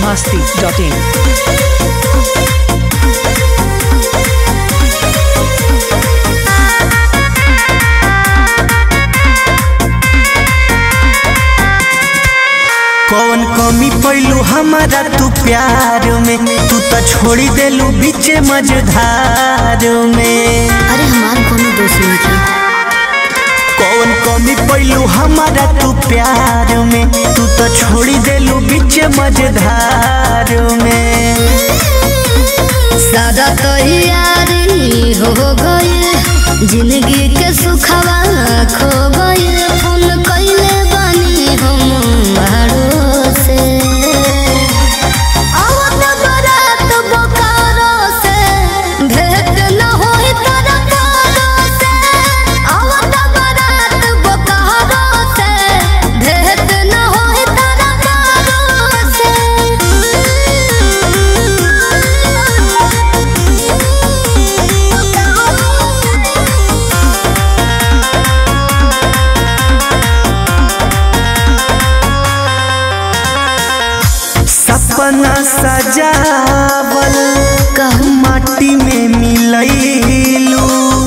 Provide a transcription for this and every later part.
masti.in. कौन कमी पैलू हमारा तू प्यार में तू तो छोड़ी देलू बीचे मझधार में अरे हमार कोनो दोष नहीं थी कौन कमी पैलू हमारा तू प्यार में तू तो छोड़ी देलू बीचे मझधार में सादा तैयारी हो गई जिंदगी के सुखवा खो गई फोन कैले बानी हम बाहरों से आवत बारात बोकारो से भेंट न होई तारा कारो से आवत बारात बोकारो से भेंट न होई तारा कारो से सपना सजावल कहूँ माटी में मिलैलू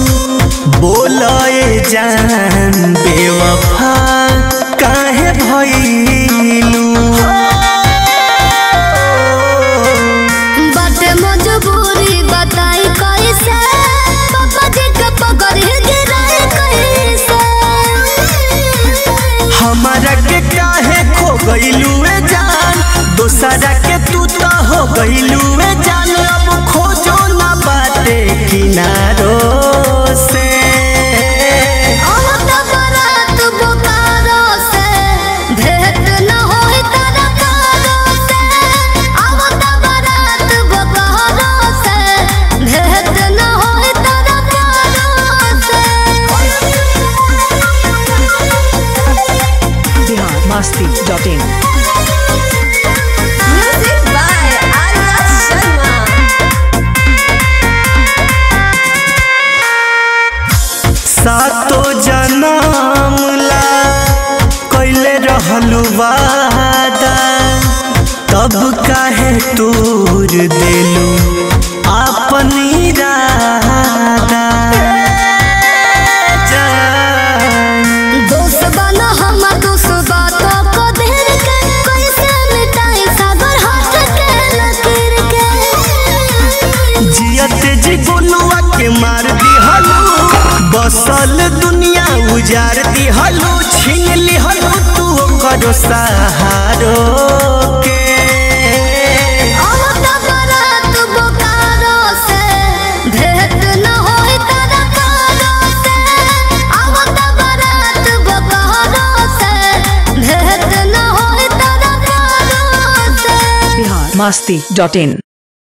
बोलए जान बेवफा काहे भइलू बाटे मजबूरी बताई कैसे पापा जी के पकड़ गिराए कैसे हमारा के काहे खो गइलू ए जान दोसरा के तू तो हो गइलू ए जान अब खोजो ना बाटे किनारो से आवत बारात बोकारो से भेंट न होई तारा कारो से आवत बारात बोकारो से भेंट न होई तारा कारो से Bihar masti.in. Music by Arya Sharma. सातो जनम ला कैले रहलू वादा तब काहे तूर देलू अपन इरादा जान दोस्त बना हम दोस्त बातों को देर के कैसे मिटाई सागर हाथ के लकीर के जियत जी गोलुआ के मार दिहलू बसल दुनिया उजार दिहलू छीन लिहलू तू करो सहारो के आवत बारात बोकारो से भेंट न होई तारा कारो से आवत बारात बोकारो से भेंट न होई तारा कारो से Bihar masti.in.